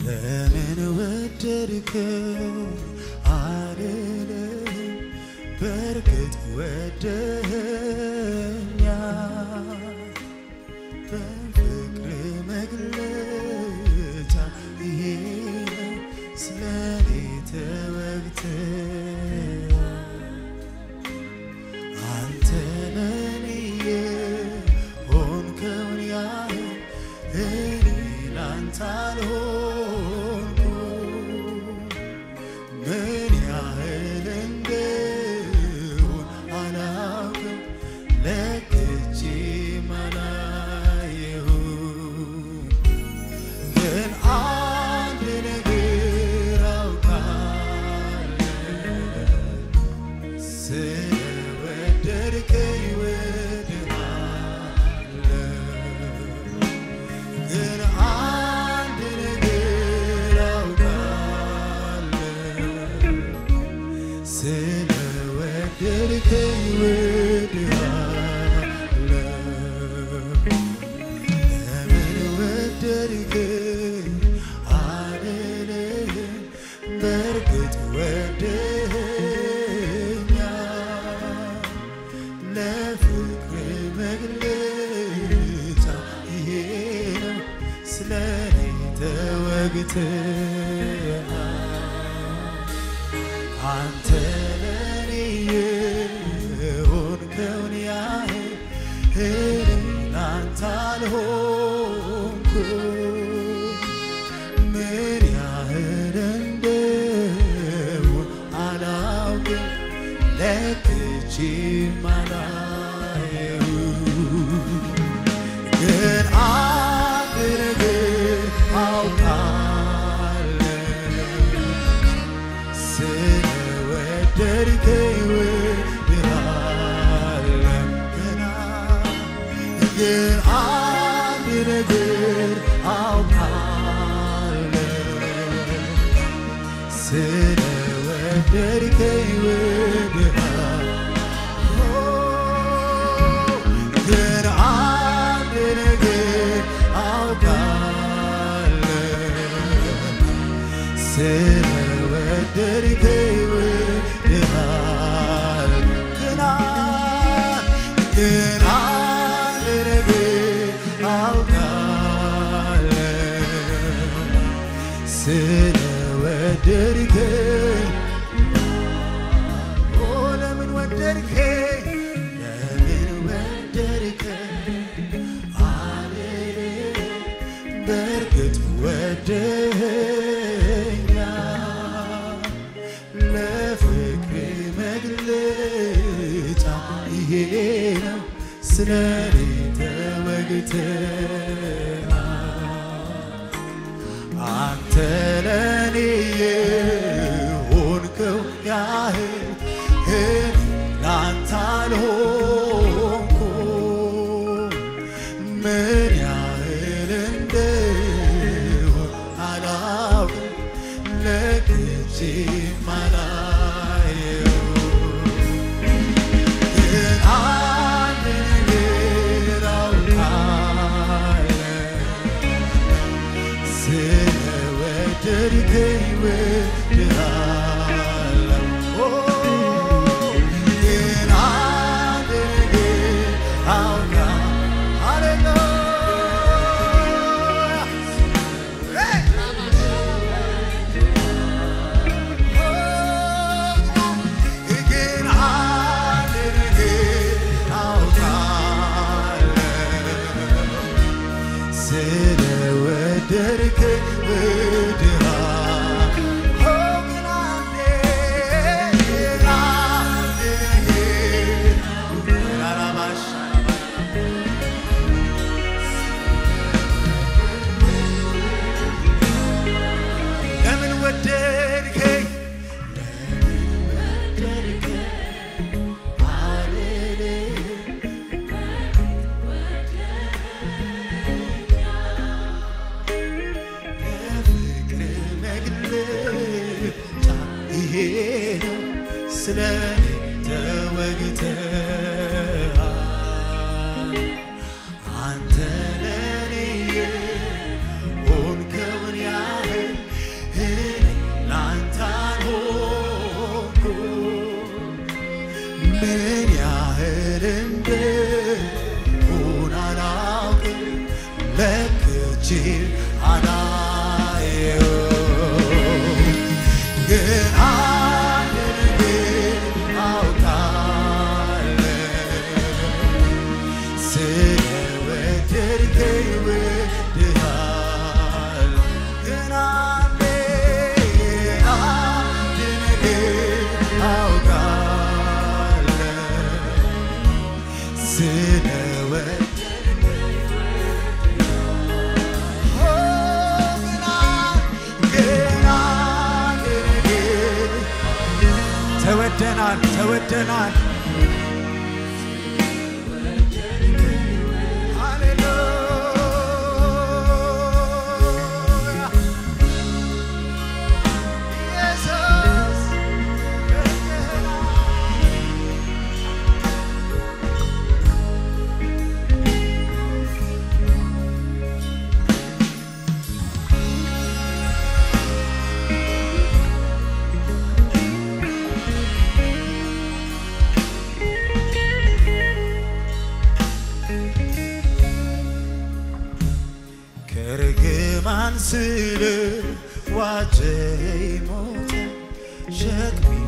ለምን ወደድከው አልልም በእርግጥ ወደኸኛል በፍቅር መግለጫ ይሄ ነው ስለኔ ተወግተሃል አንተ ለኔ የሆንከውን ያህል እኔ ላንተ አልሆንኩም። ምን ያህል እንደሆን አላውቅም፣ ለክቼም አላየሁም። ግን አንድ ነገር አውቃለሁ ስለወደድከኝ እወድሃለሁ። ግን አንድ ነገር አውቃለሁ ስለወደድከኝ እወድሃለሁ። ለምን ወደድከኝ አልልም፣ በእርግጥ ወደኸኛል። ለፍቅር መግለጫ ይሄ ነው ስለኔ ተወግተሃል። አንተ ለኔ የሆንከውን ያህል እኔ ላንተ አልሆንኩም። ምን ያህል እንደሆን አላውቅም፣ ለክቼም አላየሁም። ግን አንድ ነገር አውቃለሁ ስለወደድከኝ እወድሃለሁ። ገና ግን አንድ ነገር አውቃለሁ ስለወደድከኝ እወድሃለሁ። ግን አንድ ነገር አውቃለሁ ስለወደድከኝ እወድሃለሁ። ግን አንድ ግን አንድ ነገር አውቃለሁ ስለወደድከኝ ኦ ለምን ወደድከኝ ለምን ወደድከኝ አልልም በእርግጥ ወደኸኛል ለፍቅር መግለጫ ይሄ ነው ስለኔ ተወግተሃል አንተ ለኔ የሆንከው ያህል እኔ ላንተ አልሆንኩም። ምን ያህል እንደሆን አላውቅም፣ ለክቼም አላየሁም። ግን አንድ ነገር አውቃለሁ ስለወደድከኝ እወድሃለሁ። ኦ ግን አንድ ነገር አውቃለሁ። ሃሌሉያ ግን አንድ ነገር አውቃለሁ ስለወደድከኝ እወድሃለሁ። ግን አንዴ ግን አንድ ነገር አላማሽ ለምን ወደድከኝ የፍቅር መግለጫ ይሄ ነው ስለኔ ተወግተሃል አንተ ለኔ የሆንከውን ያህል እጅግ አላየው ግን አንድ ነገር አውቃለሁ ስለወደድከኝ ወድሃለሁ ግን አንዴ አንድ ነገር አውቃለሁ ስለወደድከኝ ተወደናል ተወደናል ሃሌሉያ ኢየሱስ ወደናል ከርግማን ስር ዋጀኝ ሞተ ሸክሜን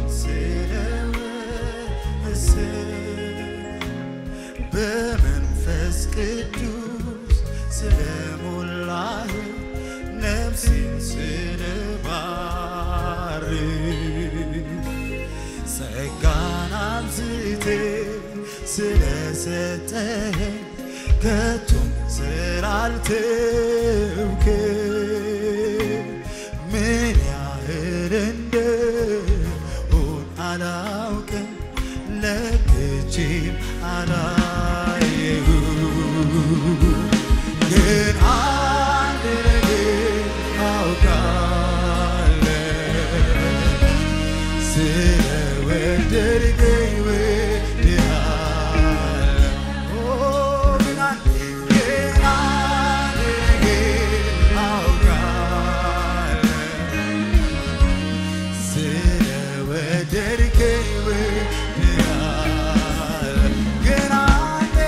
ስለወሰድ በመንፈስ ቅዱስ ስለሞላህ ነፍሴን ስለባርክ ጸጋን አብዝቴ ስለሰጠኸኝ ከቶም ስላልተውክ ምን ያህል እንደሆን አላውቅም ለክቼም አላየሁ ግን አንድ ነገር አውቃለሁ ስለወደድከኝ ወድሃለሁ። ኦ ግን አንድ ግን አንድ ነገር አውቃለሁ ስለወደድከኝ ወድሃለሁ። ግን አንድ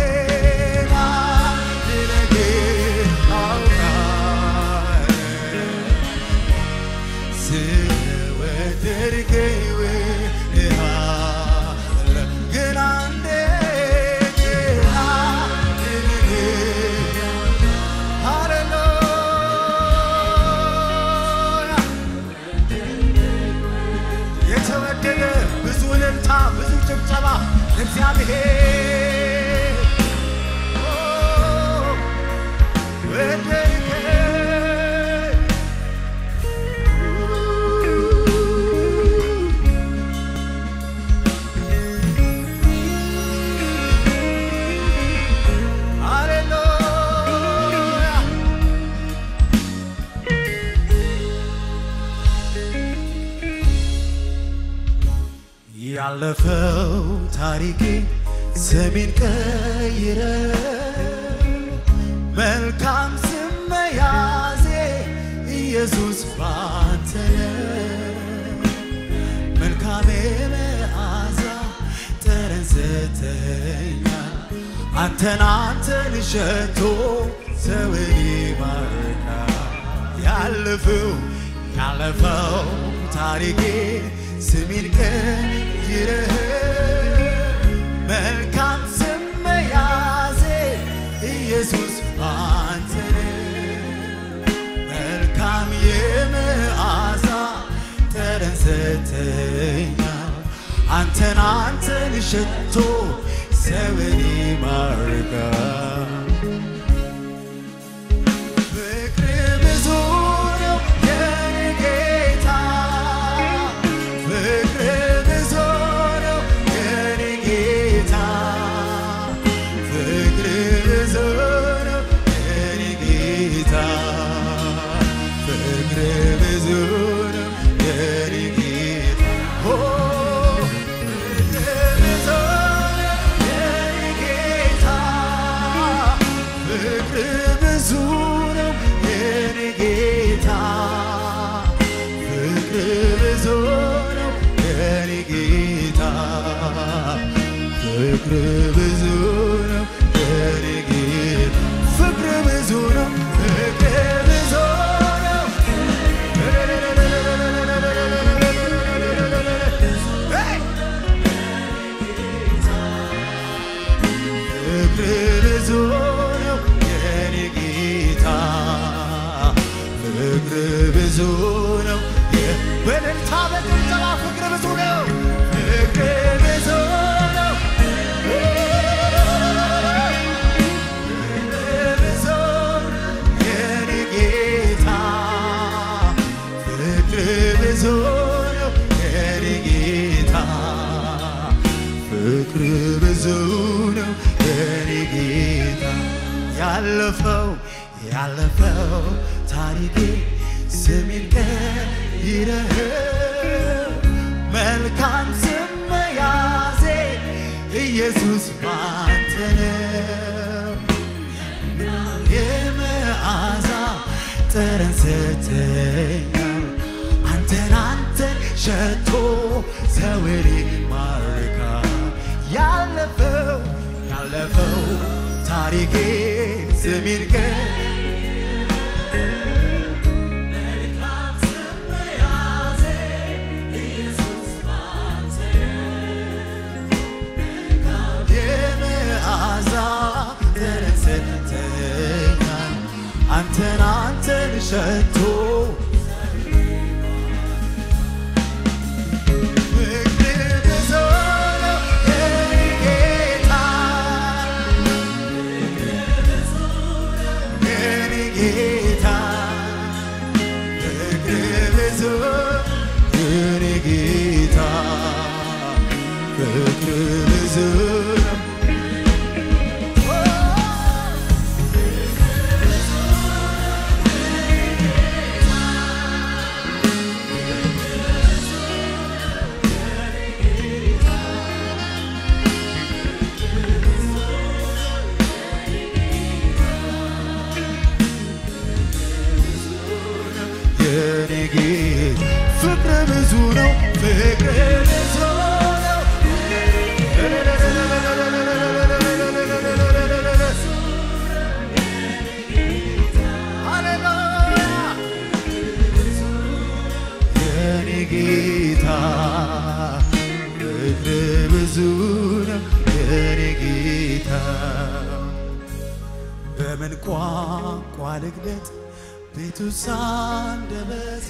አንድ ነገር አውቃለሁ ስለወደድከኝ ወድሃለሁ። ግን አንዴ ግን አንድ ነገር ሃሌሉያ የተወደደ ብዙ እልልታ ብዙ ጭብጨባ ለእግዚአብሔር ኦ፣ ወደድከኝ ሃሌሉያ ያለፈው ታሪኬ ስሜን ቀይረ መልካም ስም መያዜ ኢየሱስ ባንተ ነው። መልካም መዓዛ ጠረን ሰተኛል አንተን አንተን ሸቶ ሰውን ይባርካል ያለፈው ያለፈው ታሪኬ ስሜን ቀይረህ መልካም ስም መያዜ ኢየሱስ ባንተ ነው። መልካም የመዓዛ ጠረን ሰተኛል አንተን አንተን ሸቶ ሰውን ይማርካል ፍቅር ብዙ ነው የኔ ጌታ ፍቅር ብዙ ነው የኔ ጌታ ፍቅር ብዙ ነው የኔ ጌታ ፍቅር ብዙ ነው የኔ ጌታ ኦ ፍቅር ብዙ ነው የኔ ጌታ ፍቅር ብዙ ነው የኔ ጌታ ፍቅር ብዙ ነው የኔ ጌታ ፍቅር ብዙ ነው የኔ ጌታ ፍቅር ብዙ ነው ፍቅር ነው በእልልታ በጭብጨባ ፍቅር ብዙ ነው ፍቅር ብዙ ነው ፍቅር ብዙ ነው የኔ ጌታ ፍቅር ብዙ ነው የኔ ጌታ ፍቅር ብዙ ነው የኔ ጌታ ያለፈው ያለፈው ታሪኬ ስሜን ቀይረህ መልካም ስም መያዜ ኢየሱስ ባንተ ነው የመዓዛ ጠረን ሰተኛል አንተን አንተን ሸቶ ሰውሪ ማርካ ያለፈው ያለፈው ታሪኬ ስሜን ቀ የመዓዛ ጠረን ሰተኛል አንተን አንተን ሸቶ ፍቅር ብዙ ነው የኔ ጌታ የኔ ጌታ ፍቅር ብዙ የኔ ጌታ ፍቅር ብዙ ነው የኔ ጌታ ፍቅር ብዙ ነው ፍቅር ብዙ ነው ሃሌሉያ የኔ ጌታ ፍቅር ብዙ ነው የኔ ጌታ በምን ቋንቋ ልግለጥ ቤቱ ሳንደበቴ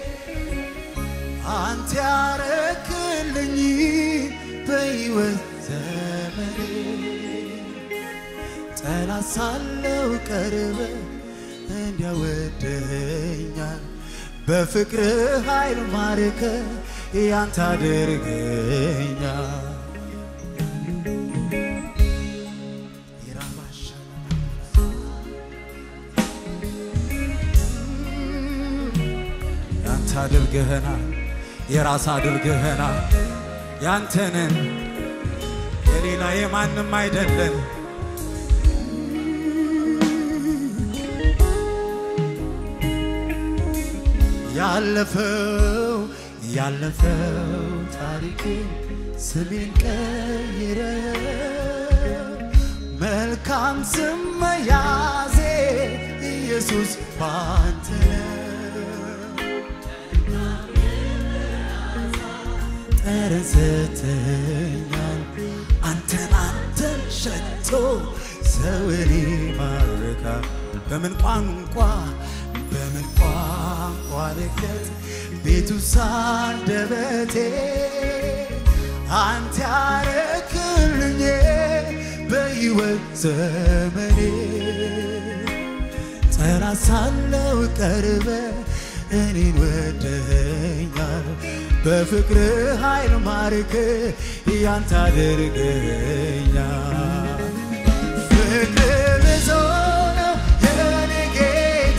አንተ ያረክልኝ በሕይወት ዘመኔ ጠላት ሳለው ቀርበ እንዲያወደኛል በፍቅር ኃይል ማርከ ያንተ አድርገኛል ያንተ አድርገህናል፣ የራስ አድርገህናል። ያንተንን የሌላ የማንም አይደለን። ያለፈው ያለፈው ታሪኬ ስሜን ቀይረ መልካም ስም መያዜ ኢየሱስ ባንተ ጠረን ሰተኛል አንተን አንተን ሸቶ ሰውን ይማርካል በምን ቋንቋ በምን ቋንቋ ልግለጥ ቤቱ ሳንደበቴ አንተ ያረክልኝ በሕይወት ዘመኔ ጠላት ሳለው ቀርበ እኔን ወደኛል በፍቅር ኃይል ማርክ ያንተ አድርገኛል ፍቅር ብዙ ነው የኔ ጌታ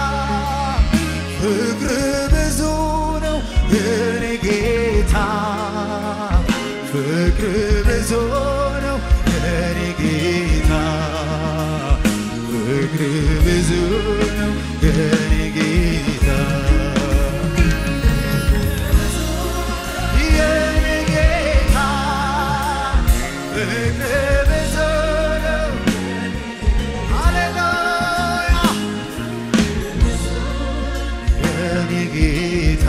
ፍቅር ብዙ ነው የኔ ጌታ ፍቅር ብዙ ነው የኔ ጌታ ፍቅር ብዙ ነው የኔ ጌታ የኔ ጌታ ፍቅር ብዙ ነው ሃሌሉያ የኔ ጌታ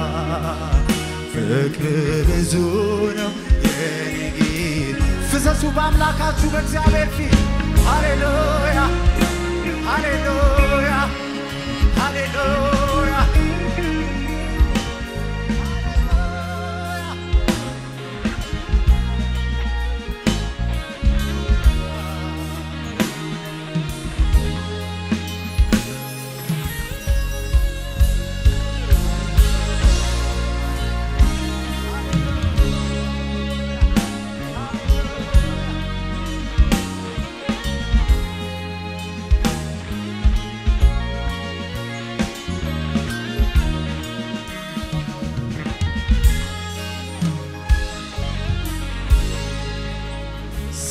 ፍቅር ብዙ ነው የኔ ጌታ ፍሰሱ በአምላካችሁ በእግዚአብሔር ፊት ሃሌሉያ ሃሌሉያ ሃሌሉያ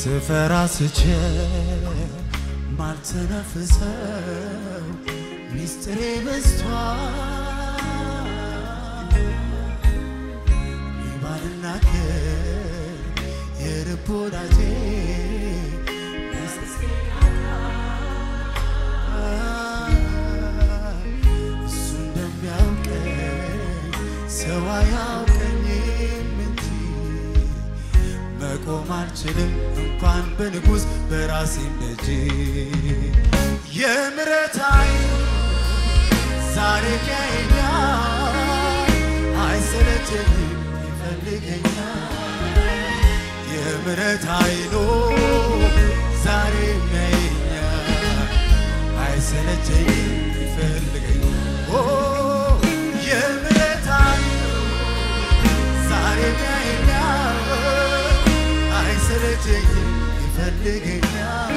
ስፈራ ስችል ማልተነፍሰው ሚስጥሬ በዝቷል ባልናገር የልብ ወዳጄ እሱ እንደሚያውቀኝ ሰው አያውቀኝም እንጂ መቆም አልችልም እንኳን በንጉሥ በራሴም ደጅ የምሕረት ዓይኑ ዛሬ ያየኛል አይሰለቸኝም ይፈልገኛል የምሕረት ዓይኑ ዛሬ ያየኛል አይሰለቸኝም ይፈልገኛል ኦ የምሕረት ዓይኑ ዛሬ ያየኛል አይሰለቸኝም ይፈልገኛል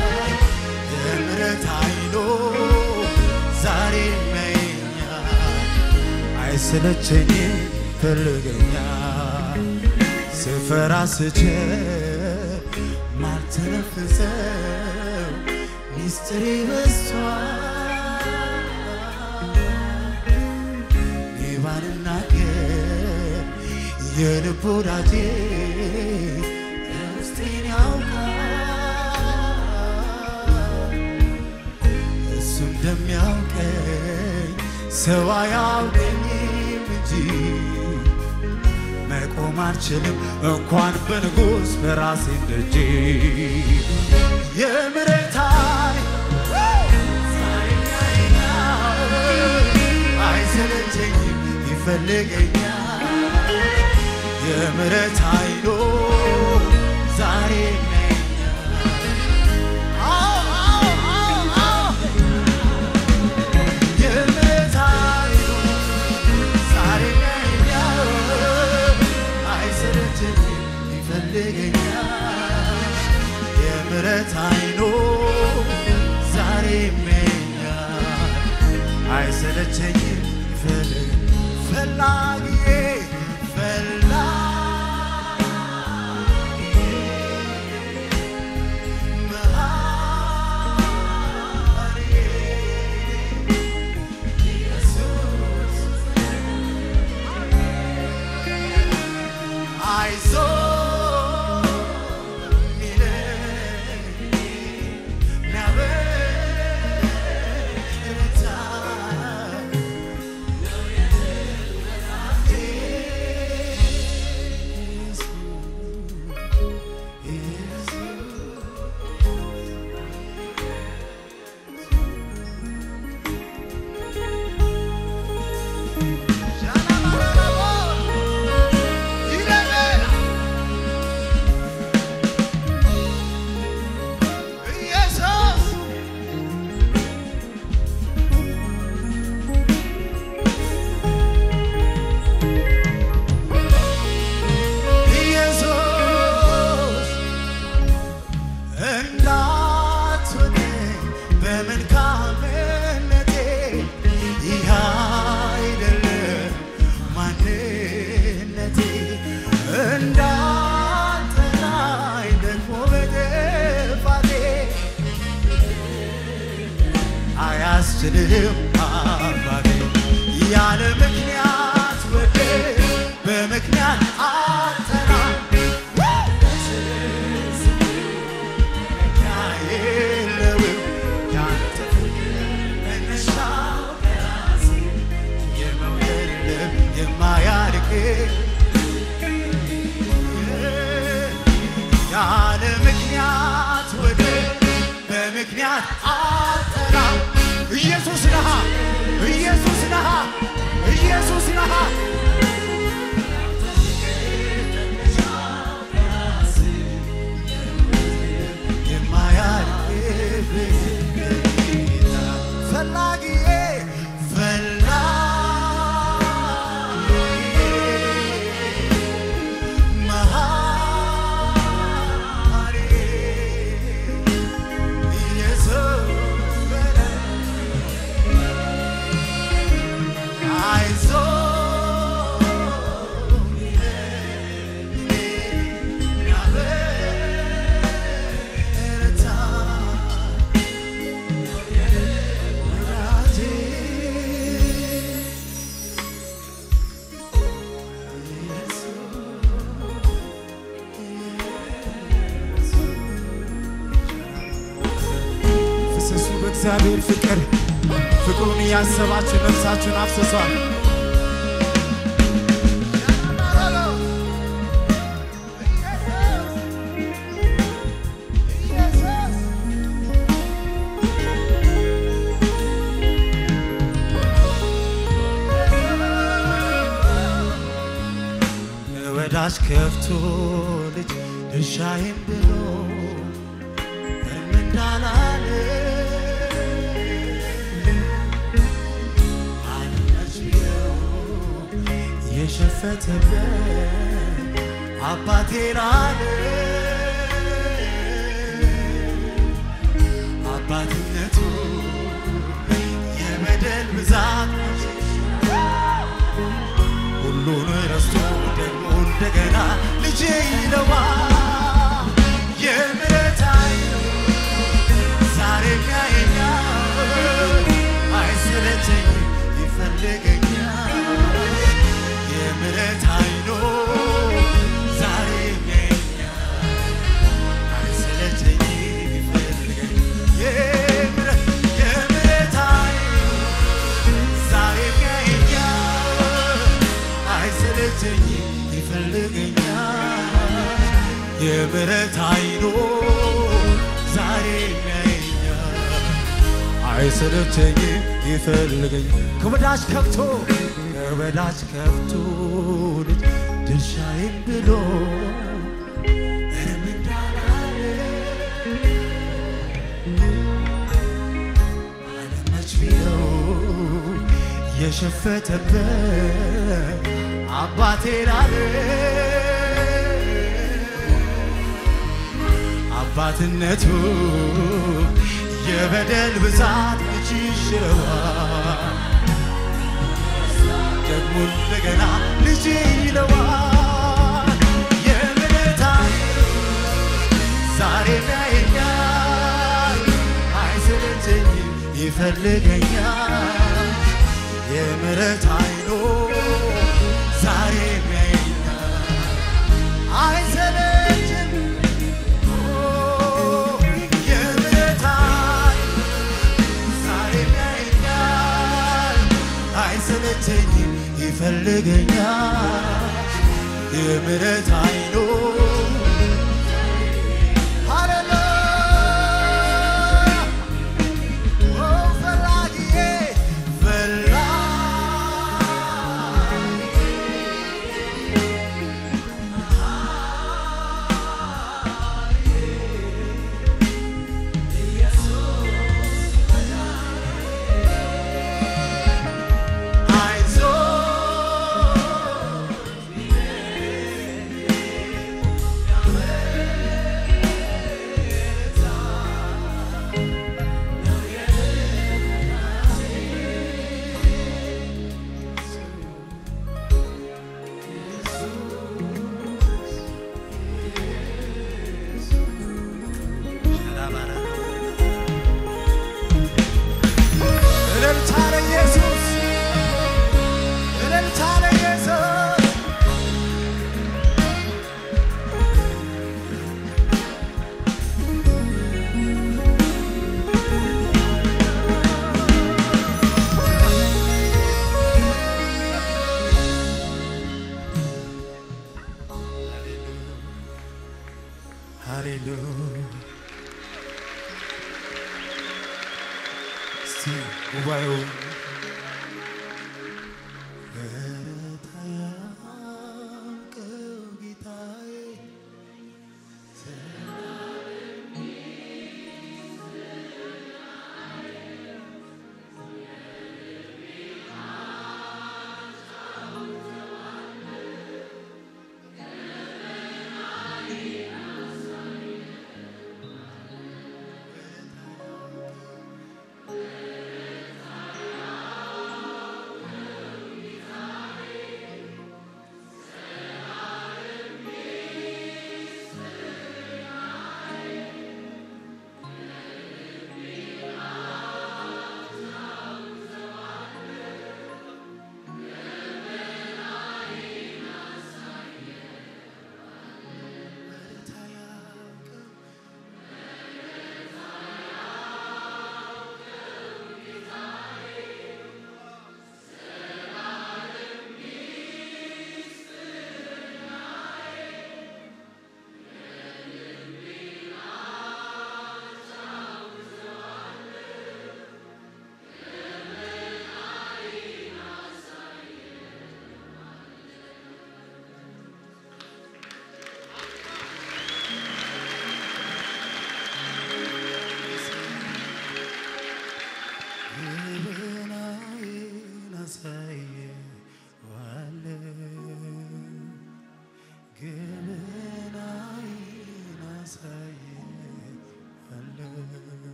የምሕረት ዓይኑ ዛሬ ያየኛል አይሰለቸኝም ይፈልገኛል ስፈራ ስችል ማልተነፍሰው ሚስጥሬ በዝቷል እኔ ባልናገር የልብ ወዳጄ የውስጤን ያውቃል እሱ እንደሚያውቀኝ ሰው አያውቀኝም እንጂ መቆም አልችልም እንኳን በንጉሥ በራሴ ደጅ የምሕረት ዓይን አይሰለቸኝም ይፈልገኛል የምሕረት ዓይኑ ዛሬ የምሕረት ዓይኑ ዛሬ ያየኛል አይሰለቸኝም ይፈልገኛል የምሕረት ዓይኑ ዛሬ ያየኛል አይሰለቸኝም ይፈልግ ፈላጊዬ ፈላ ኢየሱስ እንዳትሆነኝ በመልካምነቴ ይህ አይደለም ማንነቴ እንዳትጠላኝ ደግሞ በጥፋቴ አያስችልም አባቴ ያለ ምክንያት ወደ በምክንያት አጠራ የለውም ያንተ መነሻው ከራሴ የመውደድ ልብ የማያልቅ ያለ ምክንያት ወደ በምክንያት አጠራ ኢየሱስ ነሃ ኢየሱስ ነሃ ኢየሱስ ነሃ ፈላጊዬ ፈላጊዬ መሐሪ ኢየሱስ በለ አይዞህ የእግዚአብሔር ፍቅር ፍቅሩን እያሰባችሁ ነፍሳችሁን አፍስሷል። ወዳጅ ከፍቶ ልጅ ድርሻዬን ብሎ እርም እንዳላለ አለች ብለው የሸፈተበት አባቴን አለ አባትነቱ የበደል ብዛት ሁሉን ረስቶ ደግሞ እንደገና ልጄ ይለዋ የምሕረት ዓይኑ ዛሬም ያየኛል፣ አይሰለቸኝም ይፈልገኛል። የምሕረት ዓይኑ ዛሬም ያየኛል፣ አይሰለቸኝም ይፈልገኛል። የምሕረት የምሕረት ዓይኑ ዛሬም ያየኛል አይሰለቸኝም ይፈልገኛል። የምሕረት ዓይኑ ዛሬም ያየኛል አይሰለቸኝም ይፈልገኛል። ከወዳጅ ከብቶ ከወዳጅ ከብቶ ልጅ ድርሻዬን ብሎ እርም እንዳላለ አለመች ቢለው የሸፈተበት አባቴን አለ አባትነቱ የበደል ብዛት መች ይሽረዋል ደግሞ እንደገና ልጅ ይለዋል የምሕረት ዓይኑ ዛሬም ያየኛል አይሰለቸኝም ይፈልገኛል የምሕረት ዓይኑ ዛሬም ያየኛል አይሰለችም የምሕረት ዓይኑ ዛሬም ያየኛል አይሰለቸኝም ይፈልገኛል የምሕረት ዓይኑ ሃሌሉያ ኦ ፈላጊዬ ፈላጊ አይዞህ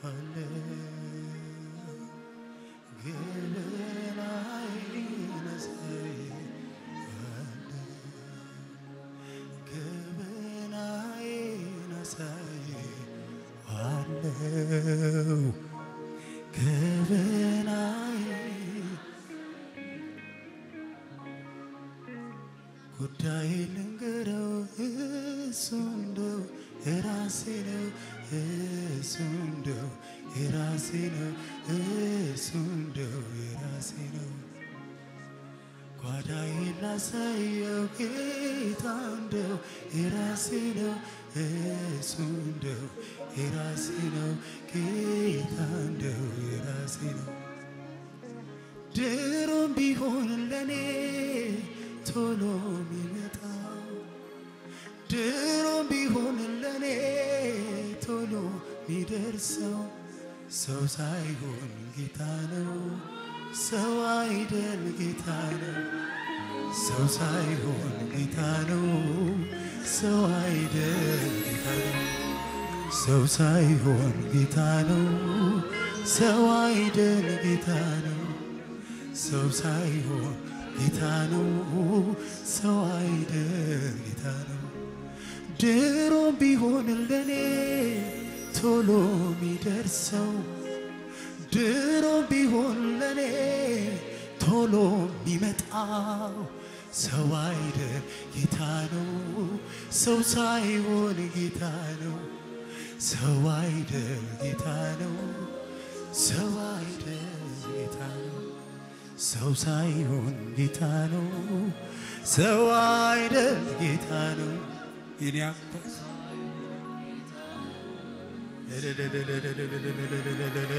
አለ ገበናዬን አሳይ አለ ገበናዬን አሳይ አለው ገበናዬ ጉዳይ ልንገረው እሱ እንደው የራሴ ነው እሱ እንደው የራሴ ነው እሱ እንደው የራሴ ነው ጓዳዬን ላሳየው ጌታ እንደው የራሴ ነው እሱ እንደው የራሴ ነው ጌታ እንደው የራሴ ነው ድሮም ቢሆን ለኔ ቶሎ የሚመጣው ድሮም ቢሆን ለኔ ቶሎ የሚደርሰው ሰው ሳይሆን ጌታ ነው። ሰው አይደል ጌታ ነው። ሰው ሳይሆን ጌታ ነው። ሰው አይደል ጌታ ነው። ሰው ሳይሆን ጌታ ነው። ሰው አይደል ጌታ ነው። ሰው ሳይሆን ጌታ ነው። ሰው አይደል ጌታ ነው። ድሮ ቢሆን ለኔ ቶሎ የሚደርሰው ድሮ ቢሆን ለኔ ቶሎ የሚመጣው ሰው አይደል ጌታ ነው። ሰው ሳይሆን ጌታ ነው። ሰው አይደል ጌታ ነው። ሰው አይደል ጌታ ነው። ሰው ሳይሆን ጌታ ነው። ሰው አይደል ጌታ ነው። የኔ አባት